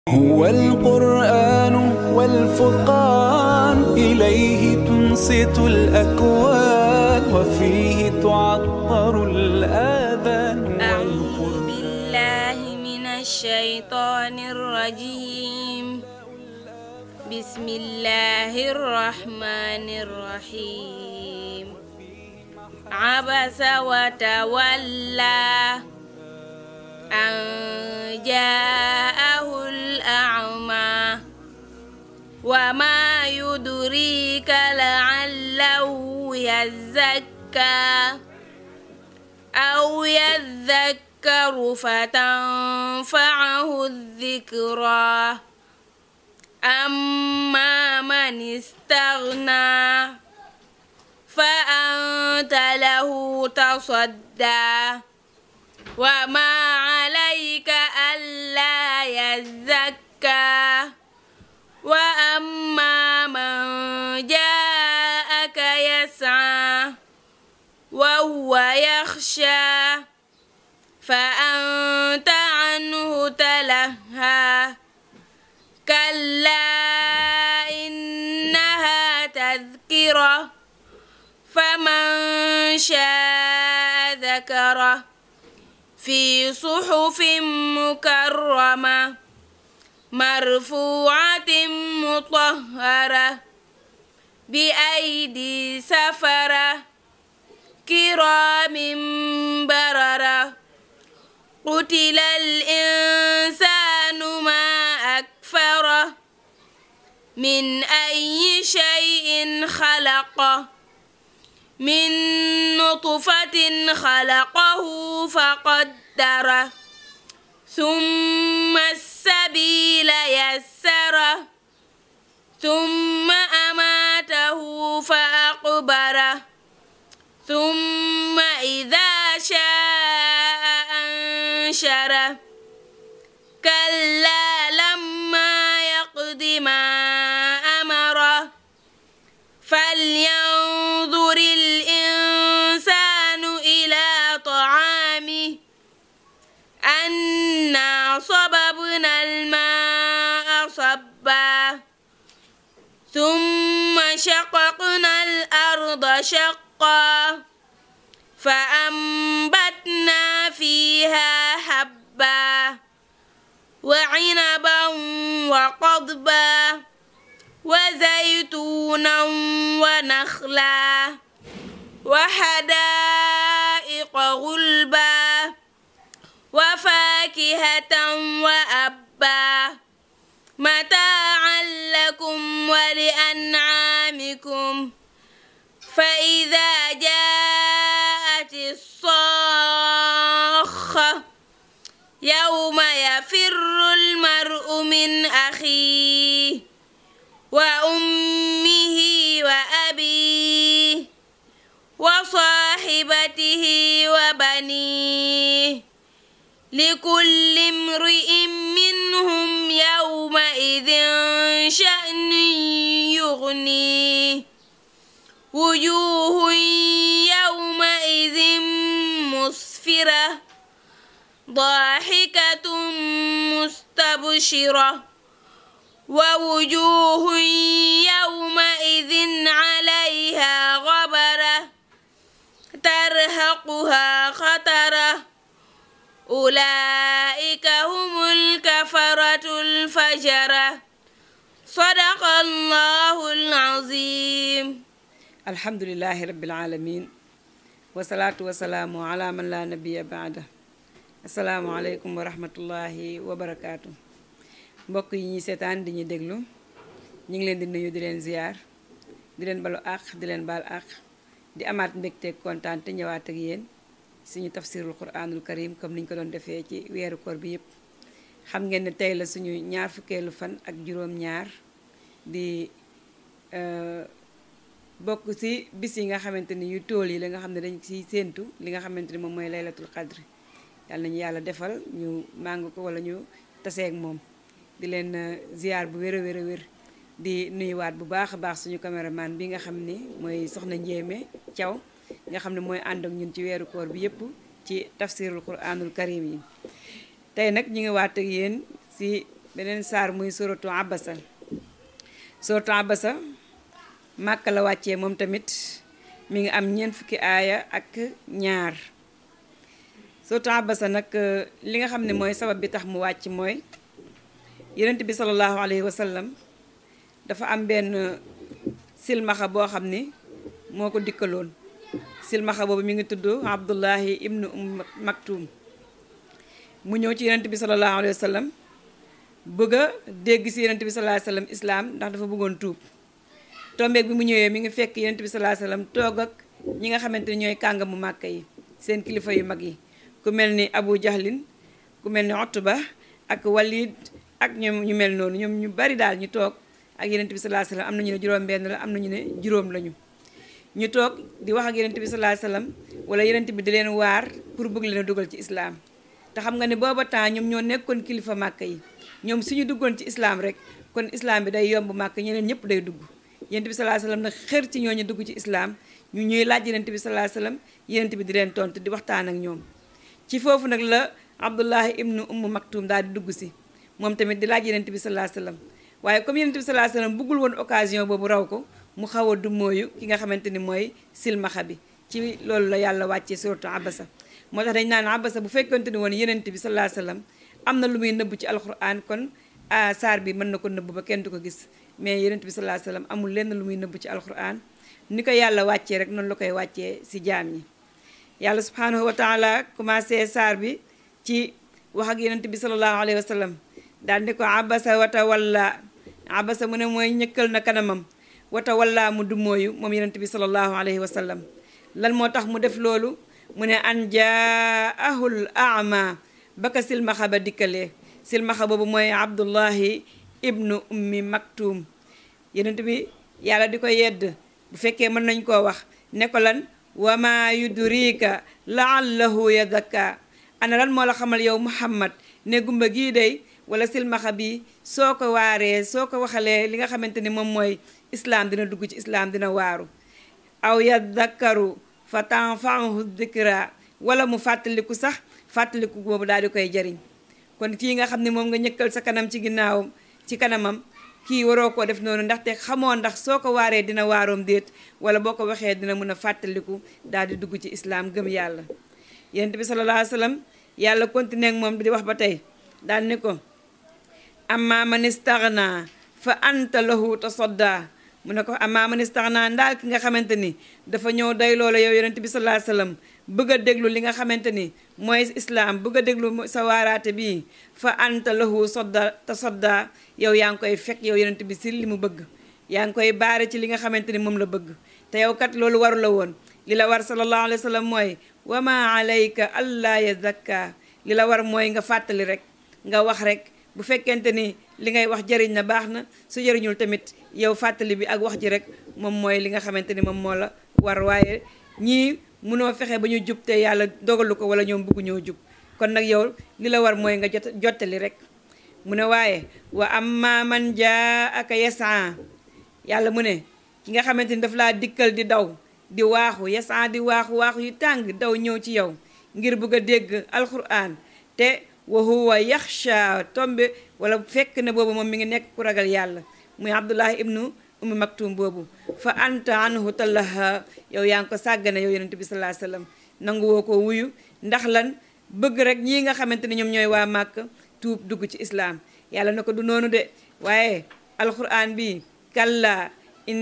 هو القرآن والفرقان إليه تنصت الأكوان وفيه تعطر الآذان أعوذ بالله من الشيطان الرجيم بسم الله الرحمن الرحيم عبس وتولى أن جاءه الأعمى وما يدريك لعله يزكى أو يذكر فتنفعه الذكرى أما من استغنى فأنت له تصدى وما عليك ألا يزكى وأما من جاءك يسعى وهو يخشى فأنت عنه تلهى كلا إنها تذكرة فمن شاء ذكره في صحف مكرمة مرفوعة مطهرة بأيدي سفرة كرام بررة قتل الإنسان ما أكفره من أي شيء خلقه من نطفة خلقه فقدره ثم السبيل يسره ثم أماته فأقبره ثم إذا شاء أنشره كلا لما يقض ما أمره فلينظر الإنسان إلى طعامه أنا صببنا الماء صبا ثم شققنا الأرض شقا فأنبتنا فيها حبا وعنبا وقضبا وزيتونا ونخلا وحدائق غلبا وفاكهة وأبا متاعا لكم ولأنعامكم فإذا جاءت الصاخة يوم يفر المرء من أخيه وأمه وأبيه وصاحبته وبنيه لكل امرئ منهم يومئذ شأن يغنيه وجوه يومئذ مسفرة ضاحكة مستبشرة ووجوه يومئذ عليها غبرة ترهقها خطرة أولئك هم الكفرة الفجرة صدق الله العظيم alhamdulilahi rabbil alamin wasalaatu wasalaamu ala man la nabiya baada asalaamualeykum wa rahmatullahi wa barakaatu mbokk yi ñuy seetaan di ñu déglu ñu ngi leen di nuyu di leen ziyaar di leen balu àq di leen baal àq di amaat mbégteeg kontaan te ñëwaat ak yéen suñu tafsirul quranul karim comme niñ ko doon defee ci weeru koor bi yépp xam ngeen ne tey la suñu ñaar fukkeelu fan ak juróom-ñaar di bokk ci bis yi nga xamante ni yu tool yi la nga xam ne dañ ciy séentu li nga xamante ni moom mooy laylatul qadri yàlla nañu yàlla defal ñu màng ko wala ñu taseeg moom di leen ziar bu wér a wér a wér di nuyuwaat bu baax a baax suñu caméraman bi nga xam ni mooy soxna Njéeme Thiaw nga xam ne mooy ànd ak ñun ci weeru koor bi yépp ci tafsirul quranul karim yi tey nag ñu ngi waat ak yéen si beneen saar muy suratu abasa suratu abasa màkk la wàccee moom tamit mi ngi am ñeent fukki aaya ak ñaar suratu abasa nag li nga xam ne mooy sabab bi tax mu wàcc mooy yonent bi sallallahu alayhi wa sallam dafa am benn silmaxa boo xam ni moo ko dikkaloon silmaxa boobu mi ngi tudd abdullahi ibnu um maktum mu ñëw ci yonent bi sallallahu alayhi wa sallam bëgg a dégg si yonent bi sallallahu alayhi wa sallam islaam ndax dafa bëggoon tuub tombeeg bi mu ñëwee mi ngi fekk yonent bi sallallahu alayhi wa sallam toog ak ñi nga xamante ni ñooy kàngamu màkk yi seen kilifa yu mag yi ku mel ni abu jahlin ku mel ni otba ak walid ak ñoom ñu mel noonu ñoom ñu bari daal ñu toog ak yonent bi sallallahu alayhi wa sallam am na ñu ne juróom benn la am na ñu ne juróom lañu ñu toog di wax ak yonent bi sallallahu alayhi wa sallam wala yonent bi di leen waar pour bëgg leen a dugal ci islaam te xam nga ne booba temps ñoom ñoo nekkoon kilifa màkk yi ñoom suñu duggoon ci islaam rek kon islaam bi day yomb màkk ñeneen ñëpp day dugg yonent bi sallallahu alayhi wa sallam nag xër ci ñooñu dugg ci islaam ñu ñuy laaj yonent bi sallallahu alayhi wa sallam yonent bi di leen tontu di waxtaan ak ñoom ci foofu nag la abdullahi ibnu ummu maktum daal di dugg si moom tamit di laaj yonent bi sallallahu alayhi wa sallam waaye comme yonent bi sallallahu alayhi wa sallam bëggul woon occasion boobu raw ko mu xaw a dummóoyu ki nga xamante ni mooy silmaxa bi ci loolu la yàlla wàccee suratu abasa moo tax dañ naan abasa bu fekkonte ni woon yonent bi sallallahu alayhi wa sallam am na lu muy nëbb ci alquran kon a saar bi mën na ko nëbb ba kenn du ko gis mais yonent bi sallallahu alayhi wa sallam amul lenn lu muy nëbb ci alquran ni ko yàlla wàccee rek noonu la koy wàccee si jaam ñi yàlla subhanahu wa taala commencé saar bi ci wax ak yonent bi sallallahu alayhi wa sallam daal ni ko abasa wata walla abasa mu ne mooy ñëkkal na kanamam wata walla mu dummóoyu moom yonent bi sallallahu alayhi wa sallam lan moo tax mu def loolu mu ne an jaahul ama baka silmaxa ba dikkalee silmaxa boobu mooy abdullahi ibnu ummi maktum yonent bi yàlla di ko yedd bu fekkee mën nañ koo wax ne ko lan wama yudrika laallahu yadakka ana lan moo la xamal yow muhammad ne gumba gii day wala silmaxa bi soo ko waaree soo ko waxalee li nga xamante ni moom mooy islaam dina dugg ci islaam dina waaru aw yadakkaru fa tanfaahu dikra wala mu fàttaliku sax fàttaliku boobu daal di koy jariñ kon kii nga xam ne moom nga ñëkkal sa kanam ci ginnaawam ci kanamam kii waroo koo def noonu ndaxte xamoo ndax soo ko waaree dina waaroom déet wala boo ko waxee dina mën a fàttaliku daal di dugg ci islaam gëm yàlla yonent bi sallallahu alayhi wa sallam yàlla continué ak moom di wax ba tey daal ni ko amma man istaghna fa anta lahu tasadda mu ne ko amma man istaghna ndaal ki nga xamante ni dafa ñëw day loola yow yonent bi sallallahu alayhi wa sallam bëgg a déglu li nga xamante ni mooy islaam bëgg a déglu sa waaraate bii fa anta lahu sodda tasadda yow yaa ngi koy fekk yow yonent bi si li mu bëgg yaa ngi koy baare ci li nga xamante ni moom la bëgg te yow kat loolu waru la woon li la war sallallahu alayhi wa sallam mooy wa ma alayka allah yazakka li la war mooy nga fàttali rek nga wax rek bu fekkente ni li ngay wax jëriñ na baax na su jëriñul tamit yow fàttali bi ak wax ji rek moom mooy li nga xamante ni moom moo la war waaye ñii munoo fexe ba ñu jub te yàlla dogalu ko wala ñoom bëggu ñoo jub kon nag yow li la war mooy nga jot jottali rek mu ne waaye wa amma man jaa aka yasaa yàlla mu ne ki nga xamante ni daf laa dikkal di daw di waaxu yasaa di waaxu waaxu yu tàng daw ñëw ci yow ngir bëgg a dégg alquran te wa huwa yaxsha tombe wala fekk ne boobu moom mi ngi nekk ku ragal yàlla muy abdullahi ibnu ummi maktum boobu fa anta anhu tallaha yow yaa ngi ko sàggane yow yonent bi sallallahu alayhi wasallam nangu woo ko wuyu ndax lan bëgg rek ñii nga xamante ne ñoom ñooy waa màkk tuub dugg ci islaam yàlla na ko du noonu de waaye alquran bi kalla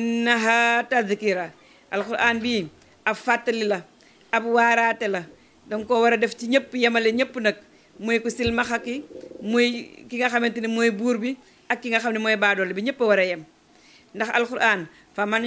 innaha tadkira alquran bi ab fàttali la ab waaraate la danga ko war a def ci ñëpp yemale ñëpp nag muy ku silmaxa ki muy ki nga xamante ne mooy buur bi ak ki nga xam ne mooy baadoole bi ñëpp a war a yem ndax alquran fa man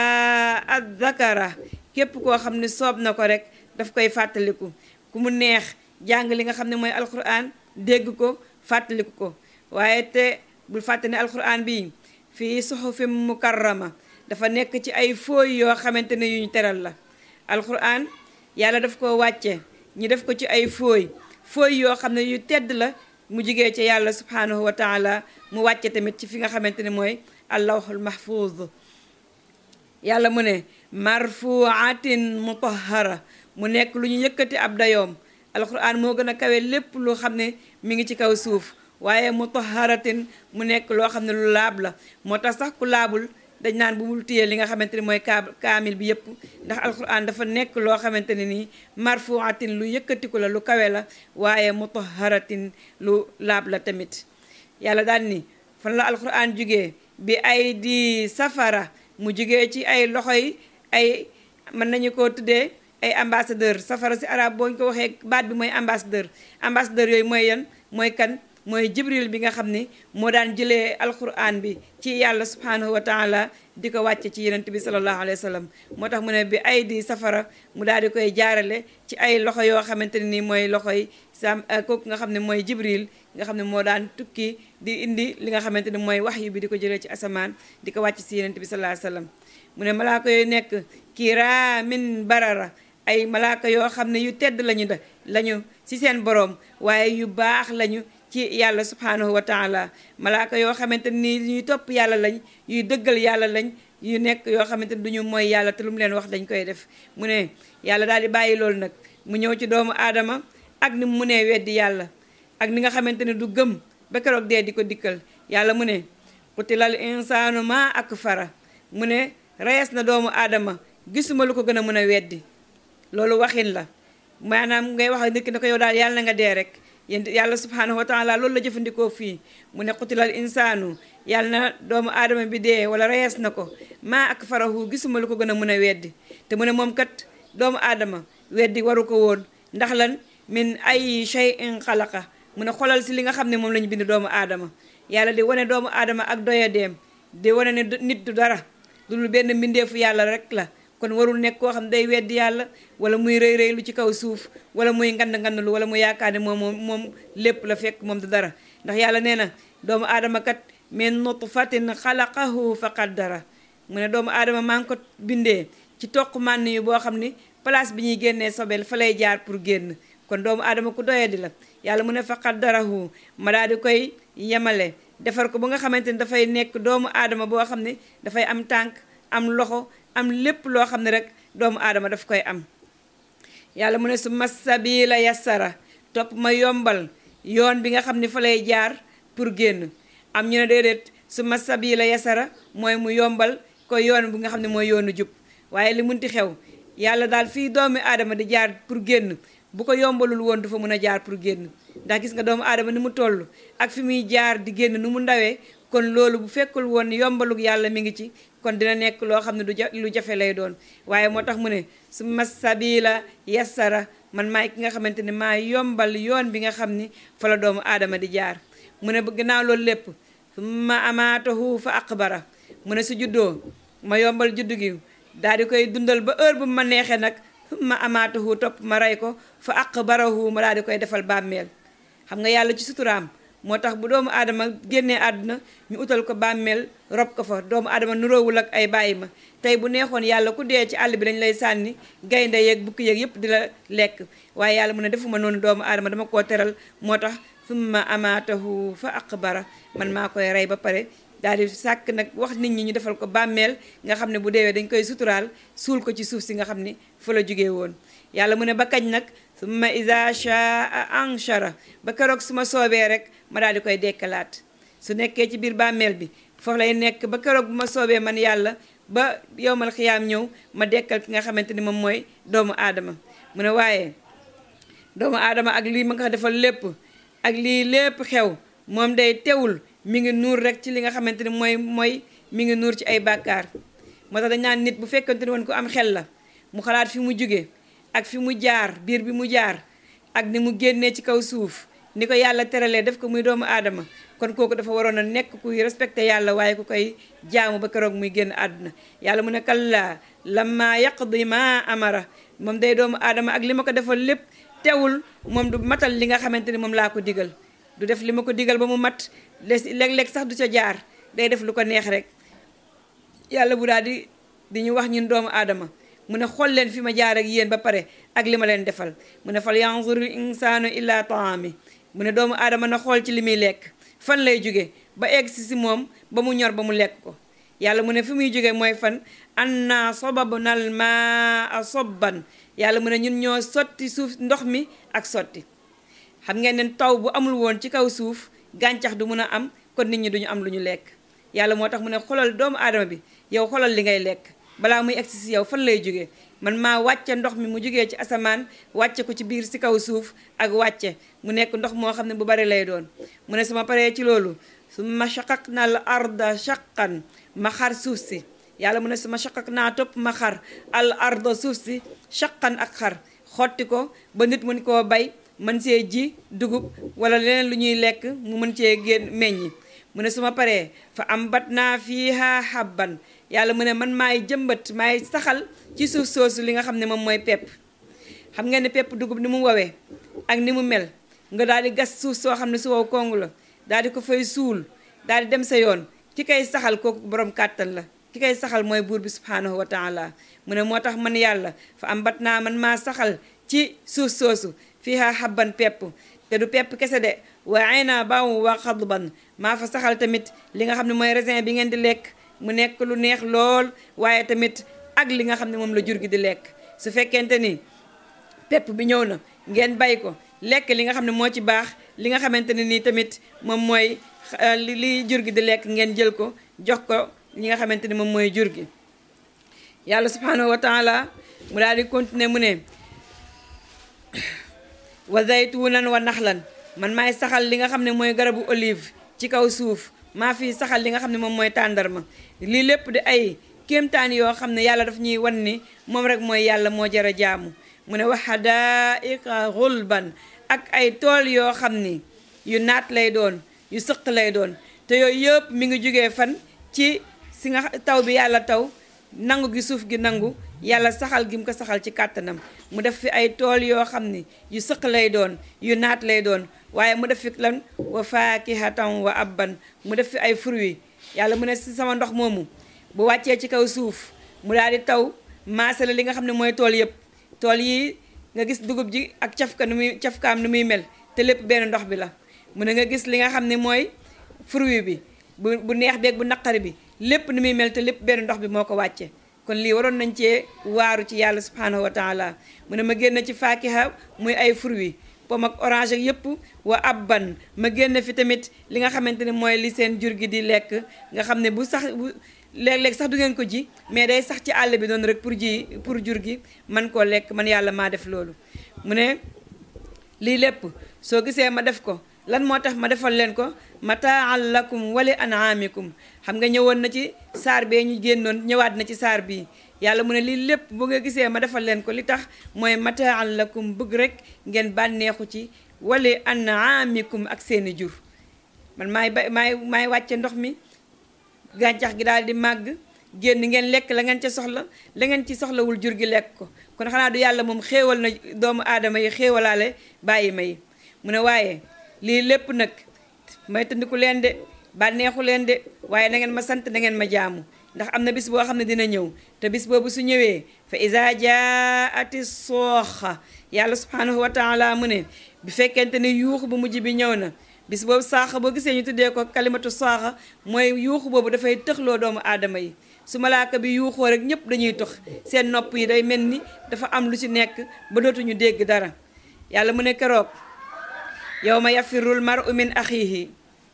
shaa zakara képp koo xam ne soob na ko rek daf koy fàttaliku ku mu neex jàng li nga xam ne mooy alquran dégg ko fàttaliku ko waaye te bul fàtte ne alquran bi fii suxufim mukarrama dafa nekk ci ay fooy yoo xamante ne yu ñu teral la alquran yàlla daf ko wàcce ñi def ko ci ay fooy fooy yoo xam ne yu tedd la mu jigee ci yàlla subhanahu wa taala mu wàcce tamit ci fi nga xamante ne mooy allawhul mahfuz yàlla mu ne marfuatin mutahara mu nekk lu ñu yëkkati ab dayoom alquran moo gën a kawe lépp lu xam ne mi ngi ci kaw suuf waaye mutaharatin mu nekk loo xam ne lu laab la moo tax sax ku laabul dañ naan bu mul téye li nga xamante ni mooy kaa kaamil bi yëpp ndax alquran dafa nekk loo xamante ne nii marfuatin lu yëkkatiku la lu kawe la waaye mutaharatin lu laab la tamit yàlla daal ni fan la alquran jugee bi ay di safara mu jugee ci ay loxoy ay mën nañu ko tuddee ay ambassadeur safara si arab boo ñu ko waxee baat bi mooy ambassadeur ambassadeur yooyu mooy yan mooy kan mooy jibril bi nga xam ni moo daan jëlee alquran bi ci yàlla subhanahu wa taala di ko wàcce ci yenent bi salallahu alayhi wa sallam moo tax mu ne bi ay di safara mu daal di koy jaarale ci ay loxo yoo xamante ne nii mooy loxoy sam kooku nga xam ne mooy jibril nga xam ne moo daan tukki di indi li nga xamante ne mooy wax yu bi di ko jëlee ci asamaan di ko wàcc si yenent bi salallahu alayhi wa sallam mu ne malaaka yooyu nekk kiraamin barara ay malaaka yoo xam ne yu tedd lañu da lañu ci seen boroom waaye yu baax lañu ci yàlla subhanahu wa taala malaaka yoo xamante ni ñuy topp yàlla lañ yuy dëggal yàlla lañ yu nekk yoo xamante ni duñu mooy yàlla te lu mu leen wax dañ koy def mu ne yàlla daal di bàyyi loolu nag mu ñëw ci doomu aadama ak ni mu munee weddi yàlla ak ni nga xamante ne du gëm ba keroog dee di ko dikkal yàlla mu ne qutilal insaanu ma akfara mu ne reyes na doomu aadama gisuma lu ko gën a mën a weddi loolu waxin la maanaam ngay wax nit ki ne ko yow daal yàlla na nga dee rek yéen yàlla subhanahu wa taala loolu la jëfandikoo fii mu ne qutilal insaanu yàlla na doomu aadama bi dee wala reyees na ko maa ak farahu gisuma lu ko gën a mën a weddi te mu ne moom kat doomu aadama weddi waru ko woon ndax lan min ay shay'in xalaqa mu ne xolal si li nga xam ne moom la ñu bind doomu aadama yàlla di wane doomu aadama ak doyadeem di wane ne nit du dara lu dul benn mbindeefu yàlla rek la kon warul nekk koo xam day weddi yàlla wala muy rëy rëy lu ci kaw suuf wala muy ngand ngand lu wala mu yaakaar ne moom moom moom lépp la fekk moom du dara ndax yàlla nee na doomu aadama kat min nutfatin xalaqahu fa qaddara mu ne doomu aadama maa ngi ko bindee ci toq mànn yu boo xam ni place bi ñuy génnee sobel fa lay jaar pour génn kon doomu aadama ku doyadi la yàlla mu ne fa qaddarahu ma daal di koy yemale defar ko ba nga xamante ni dafay nekk doomu aadama boo xam ne dafay am tànk am loxo am lépp loo xam ne rek doomu aadama daf koy am yàlla mu ne su masabila yassara topp ma yombal yoon bi nga xam ne fa lay jaar pour génn am ñu ne déedéet su masabila yassara mooy mu yombal ko yoon bi nga xam ne mooy yoonu jub waaye li munti xew yàlla daal fii doomu aadama di jaar pour génn bu ko yombalul woon du fa mën a jaar pour génn ndax gis nga doomu aadama ni mu toll ak fi muy jaar di génn nu mu ndawee kon loolu bu fekkul woon yombalug yàlla mi ngi ci kon dina nekk loo xam ne du ja lu jafe lay doon waaye moo tax mu ne su ma sabila yassara man maay ki nga xamante ne maa yombal yoon bi nga xam ni fa la doomu aadama di jaar mu ne gannaaw loolu lépp ma amaatahu fa aqbara mu ne su juddoo ma yombal juddu gi daal di koy dundal ba heure bu ma neexee nag ma amaatahu topp ma rey ko fa aqbarahu ma daal di koy defal bàmmeel xam nga yàlla ci suturaam moo tax bu doomu aadama génnee àdduna ñu utal ko bàmmeel rob ko fa doomu aadama nuroowul ak ay bàyyi ma tey bu neexoon yàlla ku dee ci àll bi dañ lay sànni gaynde yeeg bukki yeeg yépp di la lekk waaye yàlla mu ne defuma noonu doomu aadama dama koo teral moo tax summa amaatahu fa aqbara man maa koy rey ba pare daal di sàkk nag wax nit ñi ñu defal ko bàmmeel nga xam ne bu deewee dañ koy suturaal suul ko ci suuf si nga xam ni fa la jógee woon yàlla mu ne ba kañ nag summa iza shaa anshara ba keroog su ma soobee rek ma daal di koy dekkalaat su nekkee ci biir bàmmeel bi foofu lay nekk ba keroog bu ma soobee man yàlla ba yowmal xiyaam ñëw ma dekkal ki nga xamante ni moom mooy doomu aadama mu ne waaye doomu aadama ak lii ma nga defal lépp ak lii lépp xew moom day teewul mi ngi nuur rek ci li nga xamante ni mooy mooy mi ngi nuur ci ay bàkkaar moo tax dañ naan nit bu fekkante ni woon ko am xel la mu xalaat fi mu jóge ak fi mu jaar biir bi mu jaar ak ni mu génnee ci kaw suuf ni ko yàlla teralee def ko muy doomu aadama kon kooku dafa waroon a nekk kuy respecté yàlla waaye ku koy jaamu ba keroog muy génn àdduna yàlla mu ne kallaa lamma yaqdi ma amara moom day doomu aadama ak li ma ko defal lépp teewul moom du matal li nga xamante ni moom laa ko digal du def li ma ko digal ba mu mat léeg-léeg sax du ca jaar day def lu ko neex rek yàlla bu daal di di ñu wax ñun doomu aadama mu ne xool leen fi ma jaar ak yéen ba pare ak li ma leen defal mu ne fal yanzuril insaanu illa taami mu ne doomu aadama na xool ci li muy lekk fan lay jóge ba egg si si moom ba mu ñor ba mu lekk ko yàlla mu ne fi muy jóge mooy fan anna sobabnal maa sobban yàlla mu ne ñun ñoo sotti suuf ndox mi ak sotti xam ngeen ne taw bu amul woon ci kaw suuf gàncax du mun a am kon nit ñi duñu am lu ñu lekk yàlla moo tax mu ne xolal doomu aadama bi yow xolal li ngay lekk balaa muy egsi si yow fan lay jógee man maa wàcce ndox mi mu jógee ci asamaan wàcce ko ci biir si kaw suuf ak wàcce mu nekk ndox moo xam ne bu bari lay doon mu ne sama paree ci loolu su ma shaqaq na al arda shaqan ma xar suuf si yàlla mu ne su ma shaqaq naa topp ma xar al arda suuf si shaqan ak xar xotti ko ba nit mën koo bay mën see ji dugub wala leneen lu ñuy lekk mu mën cee génn meññi mu ne su ma paree fa am bat naa fiiha habban yàlla mu ne man maay jëmbat maay saxal ci suuf soosu li nga xam ne moom mooy pepp xam ngeen ne pepp dugub ni mu wowee ak ni mu mel nga daal di gas suuf soo xam ne su wow kongu la daal di ko fay suul daal di dem sa yoon ki kay saxal kooku borom kàttan la ki kay saxal mooy buur bi subhaanahu wa taala mu ne moo tax man yàlla fa am bat naa man maa saxal ci suuf soosu fiiha habban pepp te du pepp kese de wa inaban wa xadban maa fa saxal tamit li nga xam ne mooy raisin bi ngeen di lekk mu nekk lu neex lool waaye tamit ak li nga xam ne moom la jur gi di lekk su fekkente ni pepp bi ñëw na ngeen bay ko lekk li nga xam ne moo ci baax li nga xamante ne nii tamit moom mooy li li jur gi di lekk ngeen jël ko jox ko li nga xamante ni moom mooy jur gi yàlla subhanahu wa taala mu daal di continuer mu ne wa zaytunan wa naxlan man maay saxal li nga xam ne mooy garabu olive ci kaw suuf maa fi saxal li nga xam ne moom mooy tàndarma lii lépp di ay kéemtaan yoo xam ne yàlla daf ñuy wan ni moom rek mooy yàlla moo jar a jaamu mu ne wa hadaiqa xulban ak ay tool yoo xam ni yu naat lay doon yu sëq lay doon te yooyu yëpp mi ngi jógee fan ci si nga taw bi yàlla taw nangu gi suuf gi nangu yàlla saxal gi mu ko saxal ci kàttanam mu def fi ay tool yoo xam ni yu sëq lay doon yu naat lay doon waaye mu def fi lan wa faakihatan wa abban mu def fi ay fruits yàlla mu ne si sama ndox moomu bu wàccee ci kaw suuf mu daal di taw maasale li nga xam ne mooy tool yëpp tool yi nga gis dugub ji ak cafka nu muy cafkaam nu muy mel te lépp benn ndox bi la mu ne nga gis li nga xam ne mooy fruit bi bu bu neex beeg bu naqari bi lépp nu muy mel te lépp benn ndox bi moo ko wàcce kon lii waroon nañ cee waaru ci yàlla subhanahu wa taala mu ne ma génn ci faakiha muy ay fruits pom ak orange ak yëpp wa abban ma génn fi tamit li nga xamante ne mooy li seen jur gi di lekk nga xam ne bu sax bu léeg-léeg sax du ngeen ko ji mais day sax ci àll bi doon rek pour ji pour jur gi man koo lekk man yàlla maa def loolu mu ne lii lépp soo gisee ma def ko lan moo tax ma defal leen ko mataan lakum wali an'amikum xam nga ñëwoon na ci saar bee ñu génnoon ñëwaat na ci saar bii yàlla mu ne lii lépp bu nga gisee ma defal leen ko li tax mooy mataan lakum bëgg rek ngeen bànneexu ci wali an'amikum ak seeni jur man maay ba maay maay wàcce ndox mi gàncax gi daal di màgg génn ngeen lekk la ngeen ca soxla la ngeen ci soxlawul jur gi lekk ko kon xanaa du yàlla moom xéewal na doomu aadama yi xéewalaale bàyyi ma yi mu ne waaye lii lépp nag may tëndiku leen de bànneexu leen de waaye na ngeen ma sant na ngeen ma jaamu ndax am na bis boo xam ne dina ñëw te bis boobu su ñëwee fa iza jaati sooxa yàlla subhanahu wa taala mu ne bi fekkente ne yuuxu bu mujj bi ñëw na bis boobu saaxa boo gisee ñu tuddee ko kalimatu saaxa mooy yuuxu boobu dafay tëxloo doomu aadama yi su malaaka bi yuuxoo rek ñëpp dañuy tox seen nopp yi day mel ni dafa am lu ci nekk ba dootuñu dégg dara yàlla mu ne keroog yow ma yafirul maru min axiihi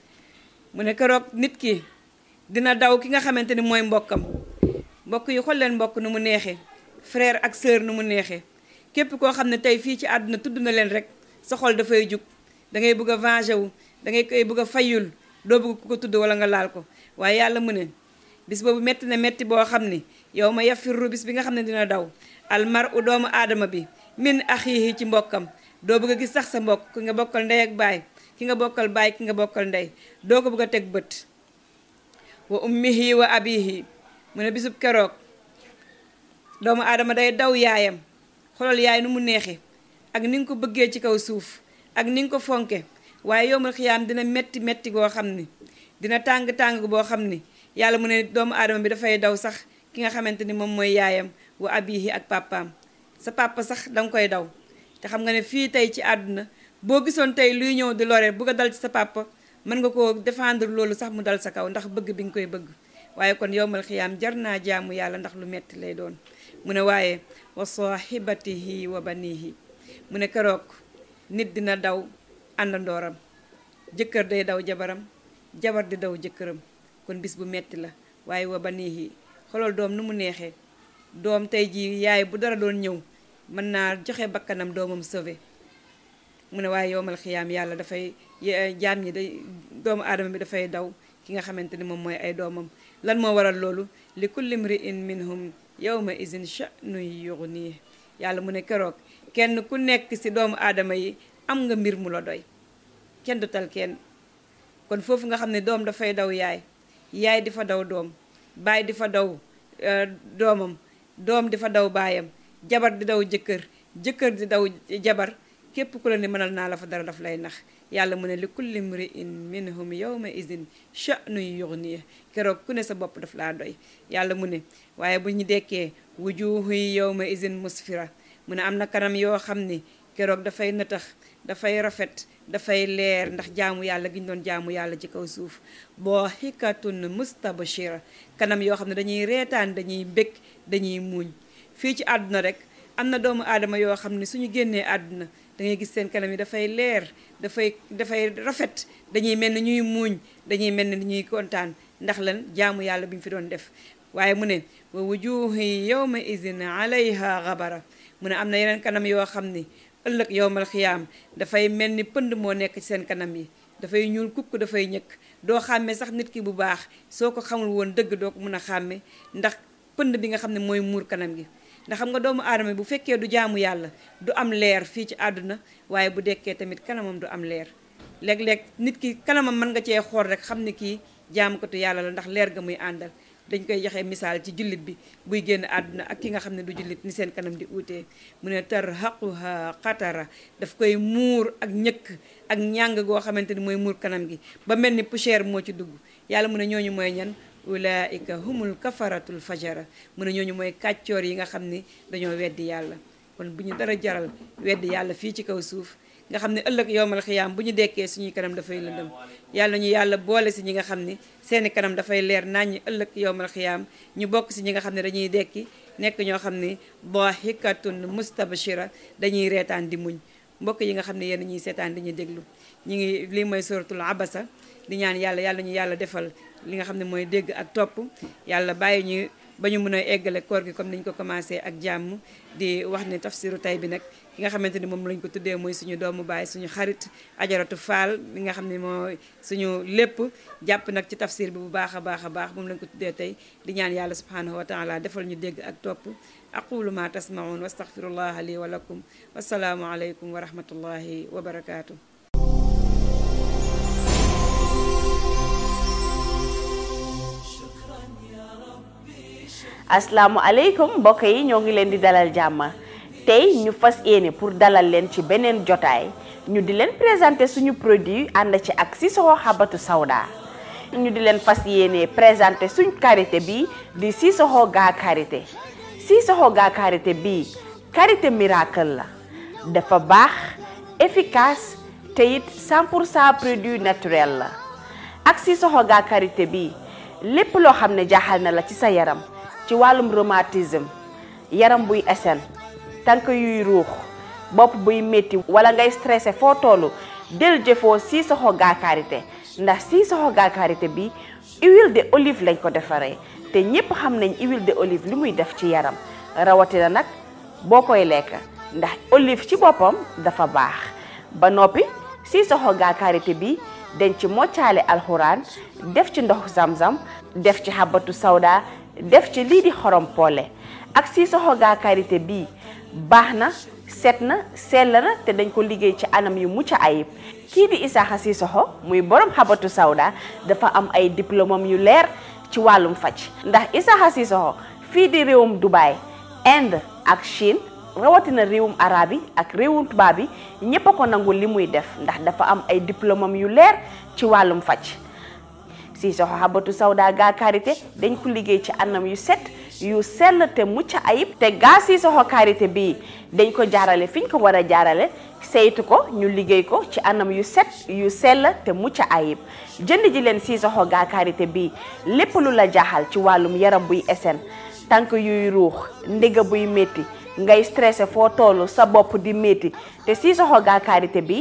mu ne keroog nit ki dina daw ki nga xamante ni mooy mbokkam mbokk yi xool leen mbokk nu mu neexee frère ak sœur nu mu neexee képp koo xam ne tey fii ci àdduna tudd na leen rek sa xol dafay jug da ngay bëgg a venger wu da ngay koy bëgg a fayul doo bëgg ku ko tudd wala nga laal ko waaye yàlla mu ne bis boobu metti na metti boo xam ni yow ma yafirru bis bi nga xam ne dina daw almar u doomu aadama bi min axiihi ci mbokkam doo bëgg a gis sax sa mbokk ki nga bokkal ndey ak baay ki nga bokkal baay ki nga bokkal ndey doo ko bëgg a teg bët wa ummihi wa abihi mu ne bisub keroog doomu aadama day daw yaayam xolal yaay nu mu neexe ak ni nga ko bëggee ci kaw suuf ak ni nga ko fonke waaye yowmal xiyaam dina metti metti goo xam ni dina tàng-tàng boo xam ni yàlla mu ne doomu aadama bi dafay daw sax ki nga xamante ni moom mooy yaayam wa abihi ak papaam sa papa sax danga koy daw te xam nga ne fii tey ci àdduna boo gisoon tey luy ñëw di lore bugg a dal ci sa papa mën nga koo défendre loolu sax mu dal sa kaw ndax bëgg bi nga koy bëgg waaye kon yowmal xiyaam jar naa jaamu yàlla ndax lu metti lay doon mu ne waaye wa sahibatihi wa banihi mu ne keroog nit dina daw àndandooram jëkkër day daw jabaram jabar di daw jëkkëram kon bis bu metti la waaye wa banihi xoolal doom nu mu neexee doom tey jii yaay bu dara doon ñëw mën naa joxe bakkanam doomam sauvé mu ne waaye yowmal xiyaam yàlla dafay jaam ñi day doomu aadama bi dafay daw ki nga xamante ni moom mooy ay doomam lan moo waral loolu li kulli mri'in minhum yawma izin sha'nun yughnihi yàlla mu ne keroog kenn ku nekk ci doomu aadama yi am nga mbir mu la doy kenn du tal kenn kon foofu nga xam ne doom dafay daw yaay yaay di fa daw doom baay di fa daw doomam doom di fa daw baayam jabar di daw jëkkër jëkkër di daw jabar képp ku la ne mënal naa la fa dara daf lay nax yàlla mu ne li kulli mri'in minhum yawma izin sha'nun yughnihi keroog ku ne sa bopp daf laa doy yàlla mu ne waaye bu ñu dekkee wujuhu yawma izin musfira mu ne am na kanam yoo xam ni keroog dafay nëtax dafay rafet dafay leer ndax jaamu yàlla gi ñu doon jaamu yàlla ci kaw suuf boo xikatun mustabashira kanam yoo xam ne dañuy reetaan dañuy bëgg dañuy muuñ fii ci àdduna rek am na doomu aadama yoo xam ne suñu génnee àdduna da ngay gis seen kanam yi dafay leer dafay dafay rafet dañuy mel ni ñuy muuñ dañuy mel ni ñuy kontaan ndax lan jaamu yàlla bi ñu fi doon def waaye mu ne wa wujuhi yawma izin alayha gabara mu ne am na yeneen kanam yoo xam ni ëllëg yowmal xiyaam dafay mel ni pënd moo nekk ci seen kanam yi dafay ñuul kukk dafay ñëkk doo xàmme sax nit ki bu baax soo ko xamul woon dëgg doo ko mën a xàmme ndax pënd bi nga xam ne mooy muur kanam gi ndax xam nga doomu aadama bu fekkee du jaamu yàlla du am leer fii ci àdduna waaye bu dekkee tamit kanamam du am leer léeg-léeg nit ki kanamam mën nga cee xool rek xam ne kii jaamukatu yàlla la ndax leer ga muy àndal dañ koy joxe misaal ci jullit bi buy génn àdduna ak ki nga xam ne du jullit ni seen kanam di uutee mu ne tarhaquha qatara daf koy muur ak ñëkk ak ñàng goo xamante ni mooy muur kanam gi ba mel ni poussière moo ci dugg yàlla mu ne ñooñu mooy ñan ulaika humul kafaratul fajara mu ne ñooñu mooy kàccoor yi nga xam ni dañoo weddi yàlla kon bu ñu dara jaral weddi yàlla fii ci kaw suuf nga xam ne ëllëg yowmal xiyaam bu ñu dekkee suñuy kanam dafay lëndëm yàlla ñu yàlla boole si ñi nga xam ni seeni kanam dafay leer naññi ëllëg yowmal xiyaam ñu bokk si ñi nga xam ne dañuy dekki nekk ñoo xam ni dahikatun mustabshira dañuy reetaan di muñ mbokk yi nga xam ne yéen ñuy seetaan di ñu déglu ñu ngi lii mooy suratul abasa di ñaan yàlla yàlla ñu yàlla defal li nga xam ne mooy dégg ak topp yàlla bàyyi ñu ba ñu mën a eggale koor gi comme niñ ko commencé ak jàmm di wax ne tafsiru tay bi nag ki nga xamante ni moom lañ ko tuddee mooy suñu doomu baay suñu xarit ajaratu faal li nga xam ne mooy suñu lépp jàpp nag ci tafsir bi bu baax a baax a baax moom lañ ko tuddee tey di ñaan yàlla subhanahu wa taala defal ñu dégg ak topp aqulu ma tasmaun wa astaghfirullah li wa lakum wasalaamu aleykum wa rahmatullahi wa barakaatu asalaamualeykum mbokk yi ñoo ngi leen di dalal jàmm tey ñu fas yéene pour dalal leen ci beneen jotaay ñu di leen présenter suñu produit ànd ci ak Sissoko Habbatu Sauda ñu di leen fas yéene présenter suñ karité bi di Sissoko gaa karité Sissoko gaa karité bii karité miracle la dafa baax efficace te it 100 pour cent produit naturel la ak Sissoko gaa karité bii lépp loo xam ne jaaxal na la ci sa yaram ci wàllum rhumatisme yaram buy esen tànk yuy ruux bopp buy métti wala ngay stressé foo toll del jëfoo Sissoko gaa karité ndax Sissoko gaa karité bi huile de olive lañ ko defaree te ñépp xam nañ huile de olive li muy def ci yaram rawatina nag boo koy lekk ndax olive ci boppam dafa baax ba noppi Sissoko gaa karité bi dañ ci moccaale alxuraan def ci ndox zam-zam def ci xabatu sawda def ci lii di xorom poole ak Sissoko gaa karité bii baax na set na sell na te dañ ko liggéey ci anam yu mucc ayib kii di Isaaxa Sissoko muy borom xabatu sawda dafa am ay diplôme yu leer ci wàllum faj ndax Isaaxa Sissoko fii di réewum Dubaï Inde ak Chine rawatina réewum arabe yi ak réewum tubaab yi ñépp a ko nangul li muy def ndax dafa am ay diplôme yu leer ci wàllum faj Sissoko Habbatu Sauda gaa karité dañ ko liggéey ci anam yu set yu sell te mucc ayib te gaa Sissoko karité bii dañ ko jaarale fi ñu ko war a jaarale saytu ko ñu liggéey ko ci anam yu set yu sell te mucc ayib jënd ji leen Sissoko gaa karité bii lépp lu la jaaxal ci wàllum yaram buy esen tànk yuy ruux ndiga buy métti ngay stressé foo toll sa bopp di métti te Sissoko gaa karité bi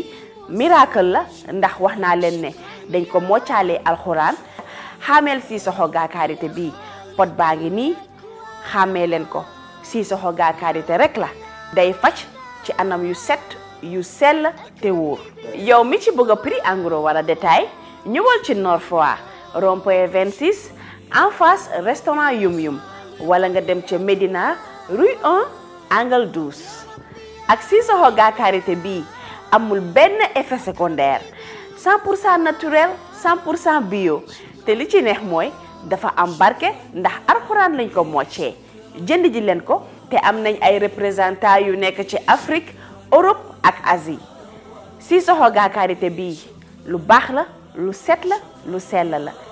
miracle la ndax wax naa leen ne dañ ko moccaalee alxuraan xaameel Sissoko gaa karité bii pot baa ngi nii xàmmee leen ko Sissoko gaa karité rek la day faj ci anam yu set yu sell te wóor yow mi ci bëgg a prix en gros wala détail ñëwal ci Nord Foire rond-point 26 en face restaurant Yum Yum wala nga dem ca Médina rue 1 angle 12 ak Sissoko gaa karité bii amul benn effet secondaire 100 pour cent naturel 100 pour cent bio te li ci neex mooy dafa am barke ndax alxuraan lañ ko moccee jënd ji leen ko te am nañ ay représentant yu nekk ci Afrique Europe ak Asie Sissoko gaa karité bii lu baax la lu set la lu sell la